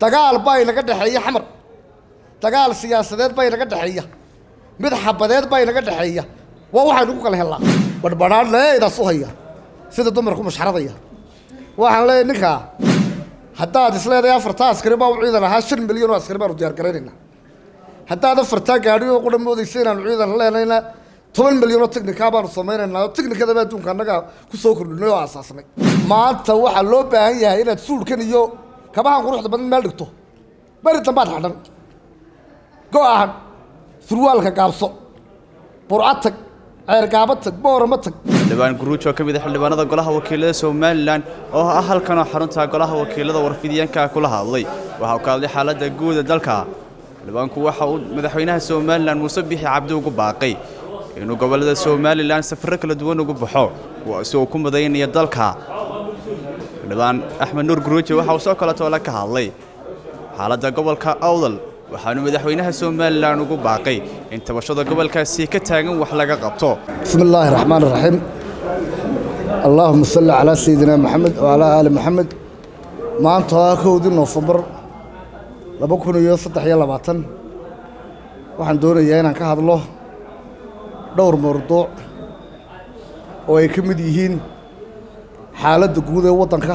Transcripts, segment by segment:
dagaal baa inaga dhexeeya xamar dagaal siyaasadeed baa inaga dhexeeya mid xabadeed baa inaga dhexeeya waa waxaynu ku kala hellaa badhbadhaan leedaas u haya sida dumarku mashxaradaya waxaan leeyahay ninkaa haddaad isleedahay afartaa askari baa u ciidan ahaa shan milyan oo askari baanu diyaar garaynaynaa haddaad afartaa gaadhi oo qura moodaysa inaanu ciidan leenayna toban milyan oo technikaa baanu samaynaynaa oo technikadaba adduunka annaga ku soo kordhinay oo aasaasnay maanta waxaa loo baahan yahay inaad suulkan iyo kabahan quruxda badan meel dhigto beri dambaad xadhan go-ahan surwaalka gaabso burca tag ceergaaba tag boorama tag xildhibaan guruuj oo ka mid ah xildhibaanada golaha wakiilada somalilan oo ah halkanoo xarunta golaha wakiilada warfidyaenka kula hadlay waxa uu ka hadlay xaaladda guuda dalka xildhibaanku waxa uu madaxweynaha somalilan muuse bixi cabdi ugu baaqay inuu gobollada somalilan safarro kala duwan ugu baxo kuwaasi uu ku madaynaya dalka xildhibaan axmed nuur guruuji waxa uu soo kaletoole ka hadlay xaaladda gobolka awdal waxaanu madaxweynaha somalilan ugu baaqay in tabashada gobolkaasi ka taagan wax laga qabto bismi illaahi raxmaan raxiim allaahuma salli calaa sayidina maxamed wacalaa aali maxamed maanta waa kowdii noofembar laba kun iyo saddex iyo labaatan waxaan doonayaa inaan ka hadlo dhowr mawduuc oo ay ka mid yihiin xaaladda guud ee waddanka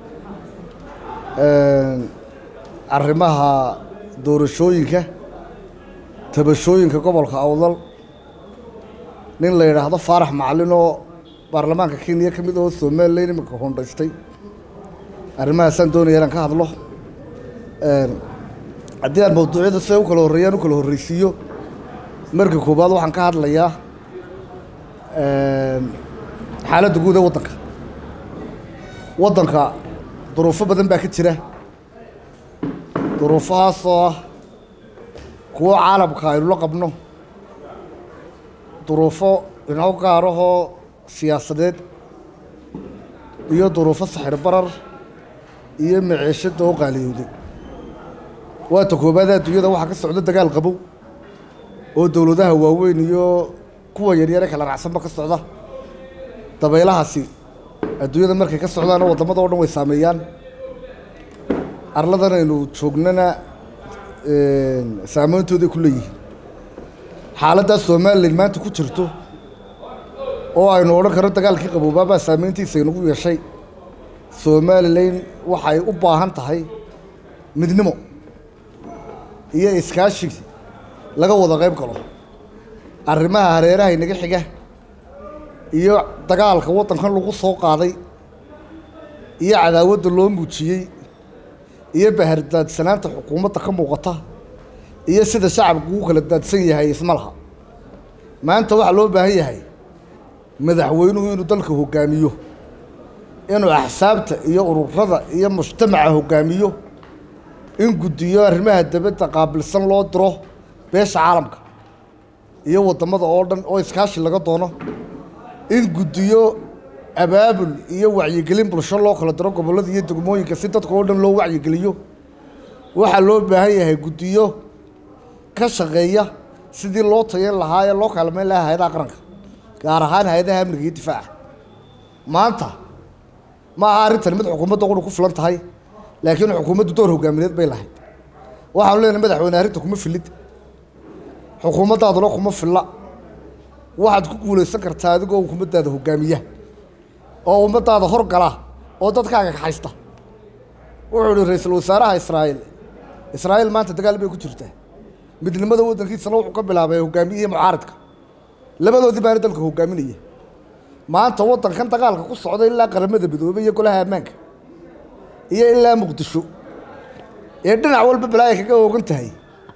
arrimaha doorashooyinka tabashooyinka gobolka awdal nin la yidhaahdo faarax macalin oo baarlamaanka kenya ka mid oo somalilan iminka hondhaystay arrimahaasaan doonaya inaan ka hadlo haddii aan mawduucyada siday u kala horreeyaan u kala horreysiiyo marka koowaad waxaan ka hadlayaa xaaladda guud ee waddanka waddanka duruufo badan baa ka jira duruufahaasoo ah kuwo caalamka aynu la qabno duruufo inoo gaarahoo siyaasadeed iyo duruufo saxir barar iyo maciishada oo qaaliyowday waata koobaad adduunyada waxaa ka socda dagaal qabow oo dowladaha waaweyn iyo kuwa yaryare kala racsanba ka socda dabaylahaasi adduunyada markay ka socdaana waddamada o dhan way saameeyaan arladan aynu joognana saameyntooday ku leeyihiin xaaladdaa somalilan maanta ku jirto oo aynu odhan karno dagaalkii qaboobaabaa saameyntiisa inagu yeeshay somalilan waxay u baahan tahay midnimo iyo iskaashi laga wada qayb galo arrimaha hareeraha inaga xiga iyo dagaalka waddankan lagu soo qaaday iyo cadaawadda loo muujiyey iyo bahardaadsanaanta xukuumadda ka muuqata iyo sida shacabku ugu kala daadsan yahay isma laha maanta waxaa loo baahan yahay madaxweynuhu inuu dalka hoggaamiyo inuu axsaabta iyo ururada iyo mujtamaca hoggaamiyo in guddiyo arrimaha dabadda qaabilsan loo diro beesha caalamka iyo waddamada oo dhan oo iskaashi laga doono in guddiyo abaabul iyo wacyigelin bulsho loo kala diro gobollada iyo degmooyinka si dadka oo dhan loo wacyigeliyo waxaa loo baahan yahay guddiyo ka shaqeeya sidii loo tayan lahaa ee loo kaalmeyn lahaa hay-adaha qaranka gaar ahaan hay-adaha amniga iyo difaaca maanta ma aha arrintan mid xukuumadda qura ku filan tahay laakiin xukuumaddu door hogaamineed bay lahayd waxaanu leenahay madaxweyne arrinta kuma filid xukuumaddaaduna kuma filla waxaad ku guulaysan kartaa adigoo xukuumaddaada hogaamiya oo ummaddaada horgala oo dadkaaga kaxaysta wuxuu ihi ra-iisul wasaaraha israa'iil israa'iil maanta dagaal bay ku jirtaa midnimada waddankiisana wuxuu ka bilaabay hogaamiyihii mucaaridka labadoodii baana dalka hogaaminaya maanta waddankan dagaalka ku socda ilaa qaramada midoobey iyo golaha ammaanka iyo ilaa muqdisho ee dhinac walba balaaya kaga oogan tahay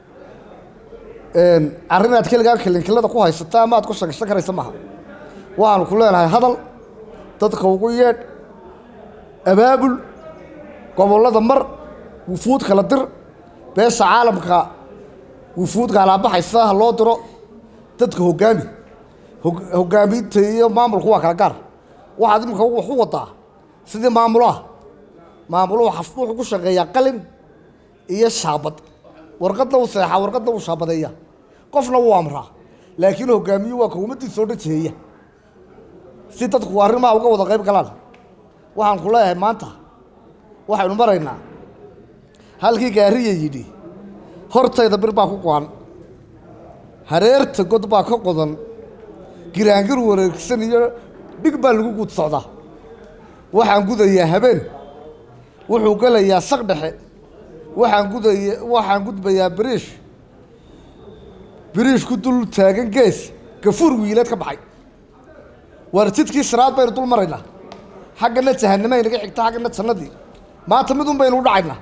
arrin aad keligaa kilinkilada ku haysata ama aad ku shagashan karaysa maaha waxaanu ku leenahay hadal dadka ugu yeedh abaabul gobollada mar wufuud kala dir beesha caalamka wufuud gaalaabaxaysa ha loo diro dadka hoggaami hoggaaminta iyo maamulku waa kala gaar waxaad iminka wax u wadaa sidii maamulaha maamuluhu wuxuu ku shaqeeyaa qalin iyo shaabad warqadna uu seexaa warqadna uu shaabadeeya qofna wuu amraa laakiin hoggaamiyu waa kawmaddiisa oo dhan jeeya si dadku arrimaha uga wada qayb galaan waxaan ku leeyahay maanta waxaynu maraynaa halkii gaariya yidhi hortayda bir baa ku go-an hareerta god baa ka qodan giraangir wareegsan iyo dhig baa lagu guud socdaa waxaan gudayaa habeen wuxuu gelayaa saq dhexe waxaan gudaya waxaan gudbayaa biriish biriish ku dul taagan gees gafuur wiileed ka baxay waar jidkii siraad baynu dul maraynaa xaggana jahanamo inaga xigta xaggana jannadii maanta midun baynu u dhacaynaa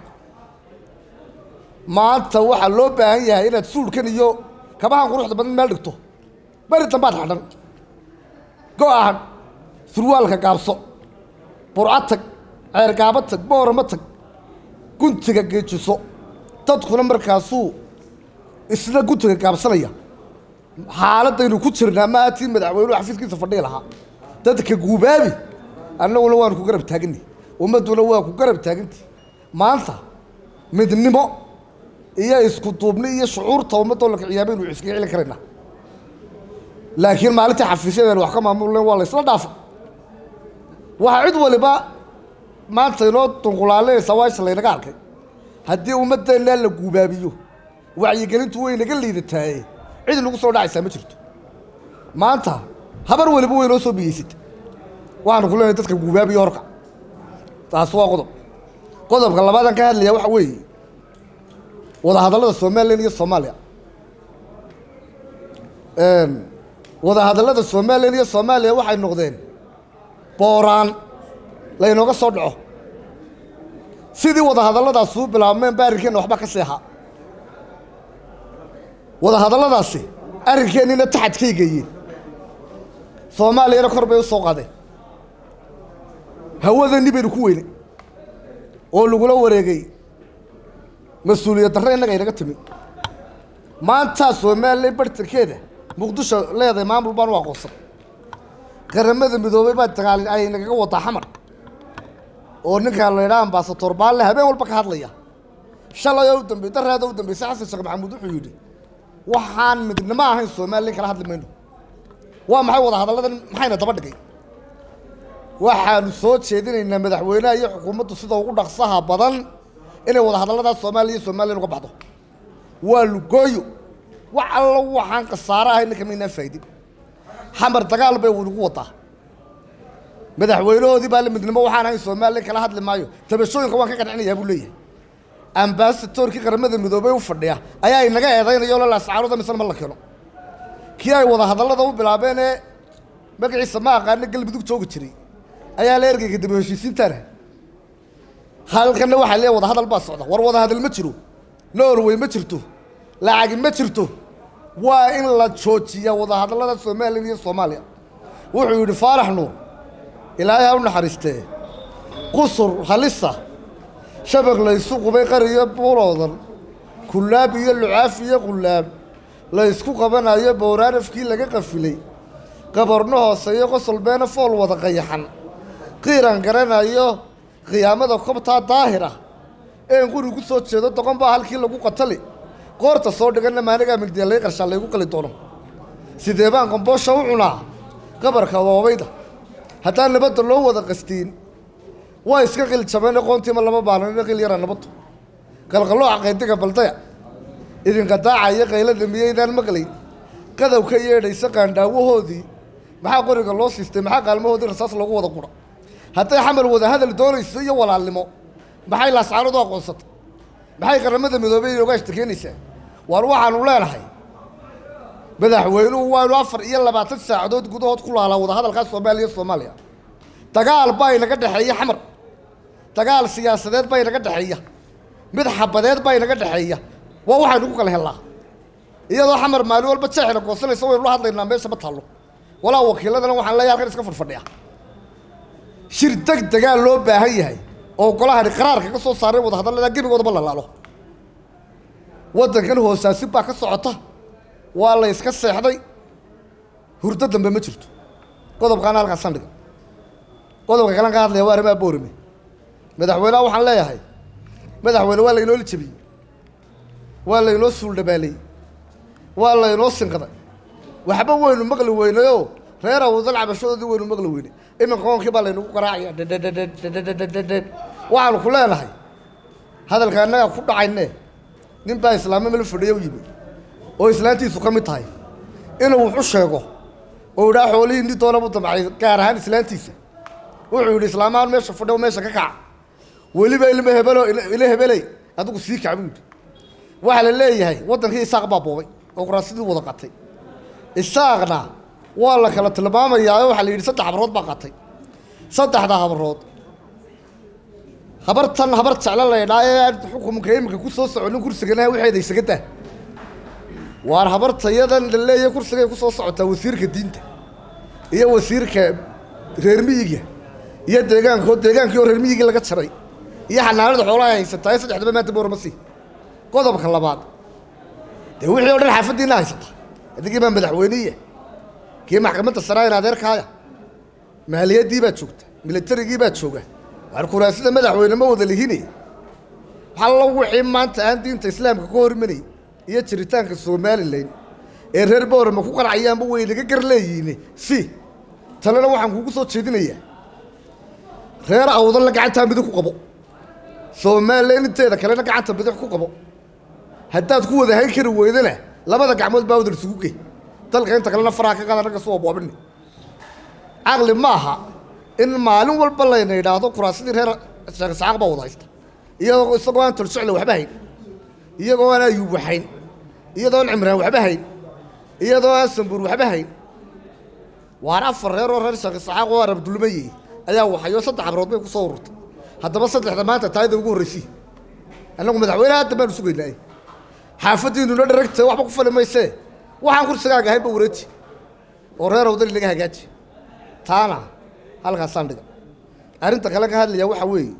maanta waxaa loo baahan yahay inaad suudhkan iyo kabahan quruxda badan meel dhigto beri dambaad xadhan go-ahan surwaalka gaabso burco tag ceergaabo tag boorama tag guntiga geejiso dadkuna markaasuu isna guntiga gaabsanaya xaaladaynu ku jirnaa maatii madaxweynuhu xafiiskiisa fadhii lahaa dadka guubaabi annaguna waanu ku garab taaganay ummadduna waa ku garab taagantay maanta midnimo iyo isku duubni iyo shucuurta ummadoo la kiciyaa baynu iskaga celin karaynaa laakiin maalintii xafiisyadeenu wax ka maamulen waa la isla dhaafa waxaa cid waliba maanta inoo dunqulaalinaysaa waasha laynaga arkay haddii ummaddeennaa la guubaabiyo wacyigelintu way naga liidataaye cid nagu soo dhacaysaa ma jirto maanta habar waliba way noo soo biyeysata waxaanu ku leenahay dadka guubaabiyo horka taas waa qodob qodobka labaadaan ka hadlaya waxa weeye wadahadallada somalilan iyo soomaaliya wadahadallada somalilan iyo soomaaliya waxay noqdeen booraan laynooga soo dhaco sidii wadahadalladaasi u bilaabmeen ba arrinkeenna waxba ka seexa wadahadalladaasi arrinkeennina taxadkay geeyeen soomaaliyana kor bay u soo qaadeen hawadani baynu ku weynay oo lagula wareegay mas-uuliyad darre innaga inaga timi maantaa somalilan bartankeeda muqdisho leedahay maamul baan u aqoonsan qaramada midoobay baa dagaal ay nagaga wadaa xamar oo ninkaa la yidhaha ambasator baalle habeen walba ka hadlaya shalay oo u dambey daraada u dambeysay xasan sheekh maxamuud wuxuu yidhi waxaan midnimo ahayn somalilan kala hadli mayno waa maxay wada hadalladan maxayna daba dhigay waxaanu soo jeedinaynaa madaxweynaha iyo xukuumaddu sida ugu dhaqsaha badan inay wada hadalladaas soomaaliya iyo somalilan uga baxdo waa lugooyo wax allo waxaan khasaare ahay ninka maynaan faa'idin xamar dagaal bay nagu wadaa madaxweynahoodii baa la midnimo waxaan ahayn somalilan kala hadli maayo tabashooyinka waan ka qancinayaa buu leeyahay ambasatorkii qaramada midoobey u fadhiya ayaa inaga eedaynaya oo lalascaarooda misna ma la keeno kii ay wada hadallada u bilaabeen ee magaciisa ma aqaana galmudug joogi jiray ayaa la ergeyga daba heshiisiintaana halkanna waxaa leeyahay wada hadal baa socda war wada hadal ma jiro norway ma jirto lacagi ma jirto waa in la joojiyaa wada hadallada somalilan iyo soomaaliya wuxuu yidhi faarax nuur ilaahay ha u naxariistee qusur halisa shabag laysu qubay qariyo buuloodan kullaab iyo lucaaf iyo qullaab laysku qabanayo bowraanafkii laga qafilay qabarno hooseeyo qosol beena fool wada qayaxan qiiran garanayo qiyaamada kobtaa daahira een quri ku soo jeedo doqon baa halkii lagu qatali qoorta soo dhiganna maanigaa migdiya lay qarshaa laygu qali doono sidee baan qomboosha u cunaa qabarka woobayda haddaan nabadda loo wada qastiin waa iska qil jabeen aqoontiima lama baanan qil yara nabaddu qalqalooca qaydiga baldaya idinka daacaya qaylada miyaydaan maqlayn qadow ka yeedhaysa qaandhaawahoodii maxaa qoriga loo siistay maxaa qaalmahoodii rasaas loogu wada qura hadday xamar wada hadal doonayso iyo walaalnimo maxay laascaanood u aqoonsatay maxay qaramada midoobey inooga ashtakeenaysaa waar waxaanu leenahay madaxweynuhu waanu afar iyo labaatan saacadood gudahood ku laalaa wada hadalkaa soomaaliya soomaaliya dagaal baa inaga dhexeeya xamar dagaal siyaasadeed baa inaga dhexeeya mid xabadeed baa inaga dhexeeya waa waxaynu ku kala hellaa iyadoo xamar maalin walba jeexina goosanaysa waynu la hadlaynaa meesha ma taallo walaa wakiiladana waxaan leeyahay halkan iska fadfadhiya shir deg degaa loo baahan yahay oo golahani qaraarka ka soo saaray wada hadallada gebigoodaba la laalo waddankan hoosaasin baa ka socota waa la yska seexday hurdo dambe ma jirto qodobkaana halkaas sandhiga qodobka kalan ka hadlaya waa arrimaha boorime madaxweyneha waxaan leeyahay madaxweyne waa laynoo jebiyey waa laynoo suuldhabaaleyey waa laynoo sinqaday waxba waynu maqli weynayoo reer awdal cabashadoodii waynu maqli weynay iminka qoonkii baa laynagu garaacaya dhedhedhedhedhedhedhed waxaanu ku leenahay hadalka annagaa ku dhacayne nin baa islaamo meel fadhiya u yimi oo islaantiisu ka mid tahay inuu wuxu sheego oo idhaa xoolihii nin doona buu damcay gaar ahaan islaantiisa wuxuu yidhi islaamahan meesha fadhiya meesha ka kaca weliba ilma hebelo ila hebeley adigu sii kac buu yidhi waxaa la leeyahay waddankii isaaq baa boobay oo kuraasidii wada qatay isaaqna waa la kala tilmaamayaa oo waxaa la yidhi saddex habrood baa qatay saddexda habrood habartan habar jeclo laydhaa ee aan xukumka iminka ku soo soconin kursigana waxeeda isaga dah waar habartayadan la leeyahay kursigay ku soo socotaa wasiirka diinta iyo wasiirka reer miyiga iyo deegaanko deegaankii oo reer miyigii laga jaray iyo xanaanada xoolaha ay haysataa ee saddexdaba maanta boorama sii qodobka labaad dee wixii oo dhan xaafaddiina haysata adigii baa madaxweyniya kii maxkamadda saraayan adeerkaaya maaliyaddii baa joogta militarigii baa jooga waar kuraasida madaxweyne ma wada lihine waxalla wixii maanta aan diinta islaamka ka hormanay iyo jiritaanka somalilan ee reer boorama ku qancayaanba way naga gar leeyihiin si talena waxaan kugu soo jeedinayaa reer awdalla gacantaa midig ku qabo somalilan inteeda kalena gacanta bidix ku qabo haddaad ku wada hayn kari weydana labada gacmood baa wadar isugu gey dalka inta kalena faraha ka qaada ragga soo boobini caqli ma aha in maalin walba layna yidhaahdo kuraasadii reer sheekh isxaaq baa wada haysta iyadoo isagoo aan tolsocla waxba hayn iyagoo aan ayuub waxayn iyadoo aan cimraan waxba hayn iyadoo aan sambuur waxba hayn waan afar reer oo reer sheekh isxaaq oo arab dulmayey ayaa waxayo saddex abrood bay ku soo ururtay haddaba saddexda maanta taayada ugu horraysii annagu madaxweyne hadda baanu sugaynaa xaafaddiinuna dharagta waxba ku fali maysee waxaan kursigaaga ahaynba wareeji oo reer awdali laga hagaaji taana halkaasaan dhiga arrinta kale ka hadlaya waxaa weeye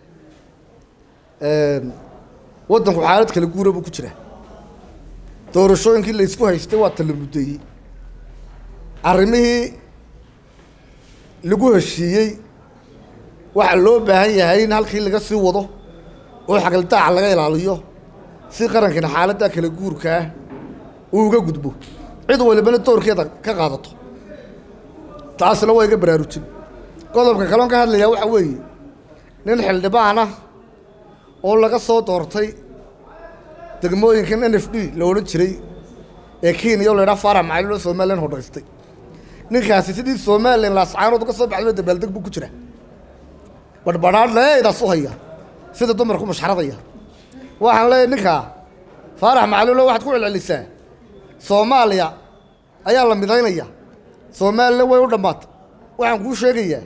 waddanku xaalad kala guura buu ku jiraa doorashooyinkii la isku haystay waa tala muddeeyey arrimihii lagu heshiiyey waxaa loo baahan yahay in halkii laga sii wado oo xagaldaaca laga ilaaliyo si qarankana xaaladda kala guurkaa uu uga gudbo cid walibana doorkeeda ka qaadato taasna waa iga baraarujin qodobka kaloon ka hadlayaa waxaa weeye nin xildhibaan ah oo laga soo doortay degmooyinkan n f d la odhan jiray ee kenya oo laydhaha faarax macalilo somalilan hodhaystay ninkaasi sidii somalilan laascaanood uga soo baxdayba dabaaldeg buu ku jira badhbadhaan leedaas u haya sida dumarku mashxaradaya waxaan leeyahay ninkaa faarax macalilo waxaad ku celcelisaa soomaaliya ayaa la midaynaya somalilan way u dhammaatay waxaan kuu sheegayaa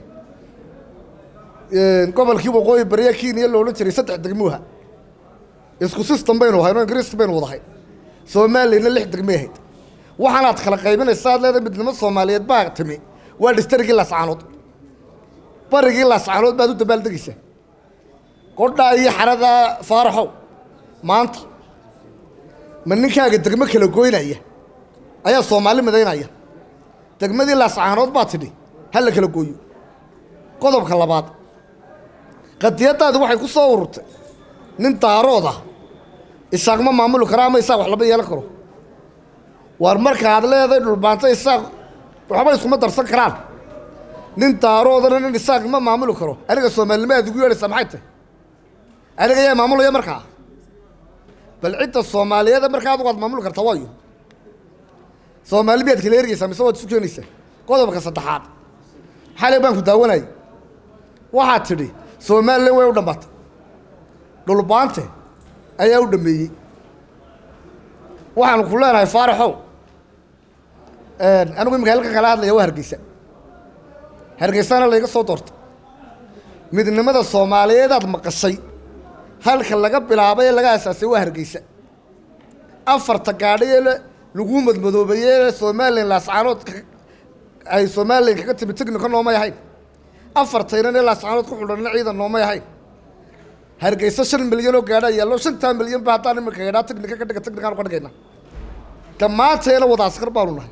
gobolkii waqooyi bariya kenya la odhan jiray saddex degmuha isku system baynu ahayn oo ingiriis baynu wadahay somalilanna lix degmay ahayd waxaanaad kala qaybinaysa ad leedahay midnimo soomaaliyeed baa timi waa dhistarigii laascaanood barigii laascaanood baad u dabaaldegaysaa qodhaa iyo xaradaa faaraxow maanta ma ninkaaga degmo kala goynaya ayaa soomaali midaynaya degmadii laascaanood baa tidhi ha la kala gooyo qodobka labaad qadiyaddaadi waxay ku soo ururtay nin daarood ah isaaq ma maamuli karo ama isaaq wax lama yeelan karo waar markaad leedahay dhulbaanto isaaq waxba iskuma darsan karaan nin daaroodana nin isaaq ma maamuli karo aniga soomaalinimo aad ugu yeedhaysaa maxay tahay aniga yaa maamulaya markaa bal cidda soomaaliyeeda markaa adugu aad maamuli kartaa waayo soomaali miyaad kala ergeysaa mise waad isu keenaysaa qodobka saddexaad xalay baan ku daawanayay waxaad tidhi somalilan way u dhammaatay dhulbaante ayaa u dhameeyey waxaanu ku leenahay faaraxow anigu imika halka kala hadlaya waa hargeysa hargeysana layga soo doortay midnimada soomaaliyeedaad maqashay halka laga bilaabay ee laga asaasay waa hargeysa afarta gaadhi ee lagu madmadoobeeyey somalilan laascaanood ay somalilan kaga timi tignika noomay ahayn afartaynan ee laascaanood ku xudhanna ciidan noomay ahayn hargeysa shan milyan oo gaadhaa yaallo shantaa milyan ba haddaan iminka gaadhaa tignika ka dhiga tignikaan ka dhigayna dhammaanteena wada askar baanu nahay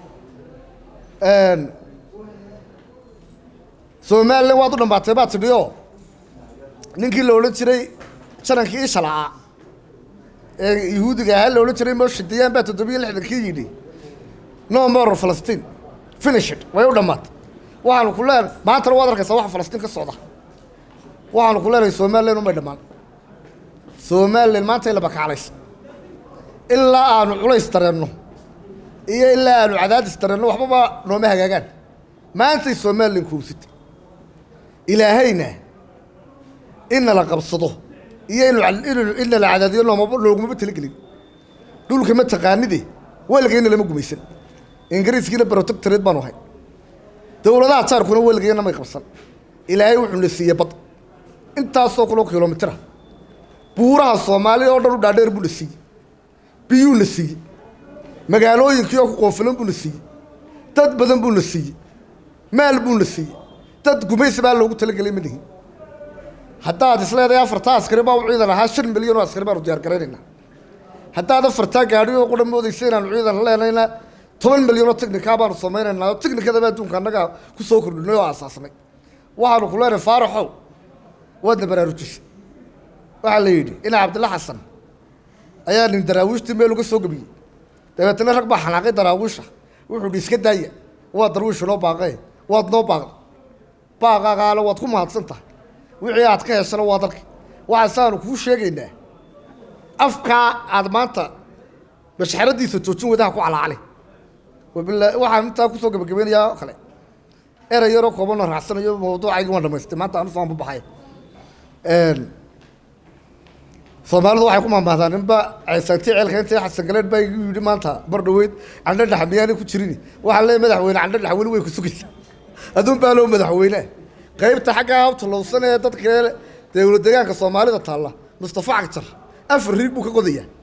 somalilan waad u dhammaatay baad tidhi oo ninkii la odhan jiray janankii ishalaa ee yuhuudiga ahaa la odhan jiray moshidiyaan baa toddobiyo lixdankii yidhi no more falastiin finishid way u dhammaatay waxaanu ku leenahay maantana waad arkaysaa waxa falastiin ka socda waxaanu ku leenahay somalilan umay dhammaan somalilan maanta in la bakaclayso ilaa aanu culays dareenno iyo ilaa aanu cadaadis dareenno waxbaba nooma hagaagaan maantay somalilan kuubsatay ilaahayna inna la qabsado iyo inna la cadaadiyo loogumaba talagelin dhulka ma taqaanide weligayna lama gumaysan ingiriiskiina protectoreed baanu ahay dowladaha jaarkuna weligayna may qabsan ilaahay wuxuu na siiyey bad intaasoo kuloo kilomitira buuraha soomaalida oo dhan u dhaadheer buu na siiyey biyuu na siiyey magaalooyinkii oo ku qoofilan buu na siiyey dad badan buu na siiyey maal buu na siiyey dad gumaysi baa loogu talagelay ma lihin haddaad isleedahay afartaa askari baa u ciidan ahaa shan milyan oo askari baanu diyaar garaynaynaa haddaad afartaa gaadhi oo qudha moodaysa inaanu ciidan leenayna toban milyan oo technikaa baanu samaynaynaa oo technikadaba adduunka annagaa ku soo kordhinay oo aasaasnay waxaanu ku leenahay faaraxow waadna baraarujisay waxaa la yidhi ina cabdilla xasan ayaa nin daraawiishtii meel uga soo gebiyey dabeetana rag baa xanaaqay daraawiisha wuxuu dhi iska daaya waa darwiisha noo baaqee waad noo baaqda baaqaagaana waad ku mahadsan tahay wixii aad ka heshana waa dalka waxaasaanu kuu sheegaynaa afkaa aad maanta mashxaradiisa joojin wadaha ku calaacali wabilaa waxaan intaa kusoo gebagabeynayaa oo kale erey yaroo koobanoo raacsanayo mawduucaygi waan dhamaystay maanta anu soo anbabaxay soomaalidu waxay ku maamaahdaan ninba ceesaantii ceelka intii xasan galeed baa igu yidhi maanta bar dhaweyd candho dhex miyaanay ku jirin waxaan leeyahay madaxweyne candho dhex weli way ku sugaysa adduun baa loo madaxweyne qaybta xaggaa habtulowsan ee dadka dowlad deegaanka soomaalida taalla mustafa cagjar afar riig buu ka qodayaa